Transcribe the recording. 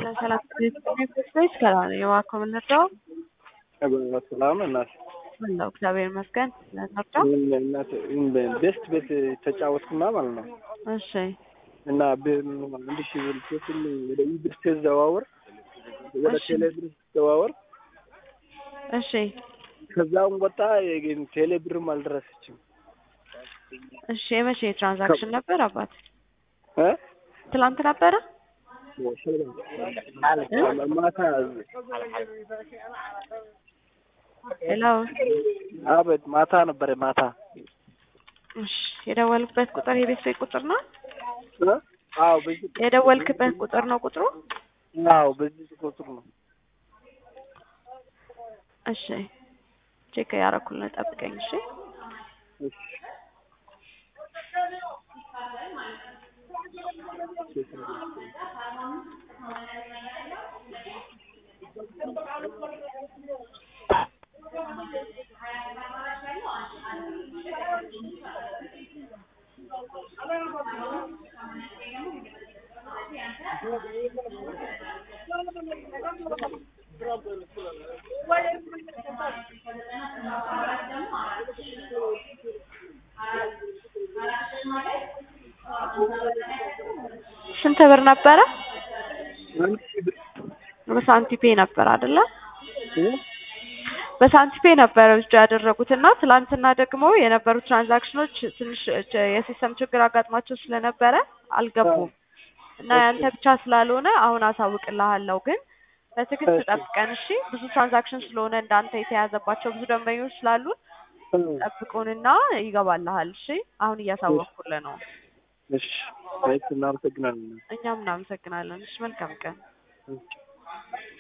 ሰላም ቤተሰቦች ከላን የዋከው ምንርዳው ሰላም እናት ምነው እግዚአብሔር ይመስገን ስለነርዳው እናት ቤስት ቤት ተጫወትኩና ማለት ነው እሺ እና አንድ ሺህ ብር ሴትን ወደ ኢብር ስትዘዋወር ወደ እሺ። ቴሌ ብር ስትዘዋወር እሺ ከዛም ወጣ ግን ቴሌ ብርም አልደረሰችም እሺ የመቼ ትራንዛክሽን ነበር አባት እ ትላንት ነበረ ማታ ሄሎ አቤት ማታ ነበረ ማታ እሺ የደወልክበት ቁጥር የቤት ቤት ቁጥር ነው እ አዎ በዚህ የደወልክበት ቁጥር ነው ቁጥሩ አዎ በዚህ ቁጥር ነው እሺ ቼክ ያረኩልን ጠብቀኝ እሺ እሺ ስንት ብር ነበረ አንድ ሺህ ብር በሳንቲፔ ነበር አይደለ እ በሳንቲፔ ነበረ ውስጥ ያደረጉት እና ትላንትና ደግሞ የነበሩ ትራንዛክሽኖች ትንሽ ች- የሲስተም ችግር አጋጥሟቸው ስለነበረ አልገቡም እና ያንተ ብቻ ስላልሆነ አሁን አሳውቅልሃለሁ ግን በትዕግስት እሺ። ጠብቀን እሺ ብዙ ትራንዛክሽን ስለሆነ እንዳንተ የተያዘባቸው ብዙ ደንበኞች ስላሉን እ ጠብቁንና ይገባልሃል እሺ አሁን እያሳወቅኩልህ ነው እሺ አይ እናመሰግናለን እኛም እናመሰግናለን እሺ መልካም ቀን እሺ